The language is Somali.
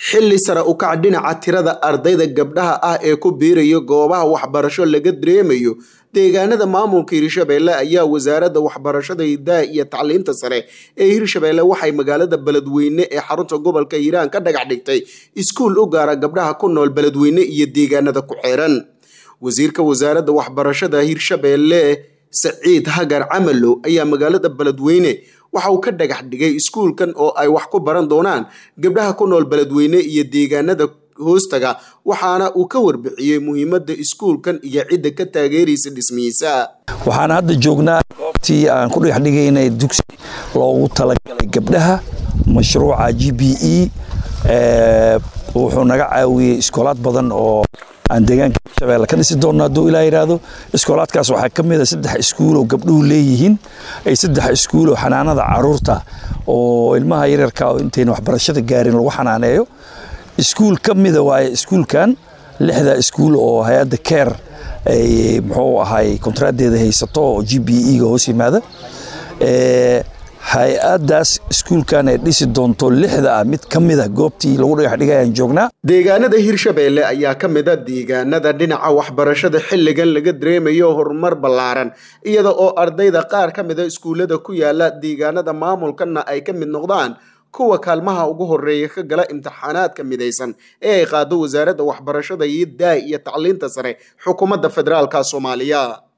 xilli sare u kac dhinaca tirada ardayda gabdhaha ah ee ku biirayo goobaha waxbarasho laga dareemayo deegaanada maamulka hirshabeelle ayaa wasaaradda waxbarashada hidaha iyo tacliinta sare ee hirshabeelle waxay magaalada beledweyne ee xarunta gobolka hiiraan ka dhagax dhigtay iskuul u gaara gabdhaha ku nool beledweyne iyo deegaanada ku xeeran wasiirka wasaaradda waxbarashada hirshabeelle saciid hagar camalow ayaa magaalada beledweyne waxa uu ka dhagax dhigay iskuulkan oo ay wax ku baran doonaan gabdhaha ku nool beledweyne iyo deegaanada hoostaga waxaana uu ka warbixiyey muhiimadda iskuulkan iyo cidda ka taageeraysa dhismihiisa waxaan hadda joognaa goobtii aan ku dhagax dhigaynay dugsi loogu talagalay gabdhaha mashruuca g b e wuxuu naga caawiyey iskoolaad badan oo aan deegaanka hirshabeelle ka dhisi doonno hadduu ilaa yidhaahdo iskoolaadkaas waxaa ka mid a saddex iskuul oo gabdhuhu leeyihiin ay saddex iskuul oo xanaanada caruurta oo ilmaha yaryarka oo intayna waxbarashada gaarin lagu xanaaneeyo iskuul ka mida waaye iskuulkan lixda iskuul oo hay-adda care ay muxuu ahay kontraadeeda haysato oo g b e ga hoos yimaada hay-addaas iskuulkan ay dhisi doonto lixda ah mid ka mid a goobtii lagu dhagax dhigayaan joognaa deegaanada hirshabeelle ayaa ka mid a deegaanada dhinaca waxbarashada xilligan laga dareemayo horumar ballaaran iyada oo ardayda qaar ka mida iskuullada ku yaala deegaanada maamulkana ay ka mid noqdaan kuwa kaalmaha ugu horeeya ka gala imtixaanaadka midaysan ee ay qaado wasaaradda waxbarashada iyo daah iyo tacliinta sare xukuumadda federaalka soomaaliya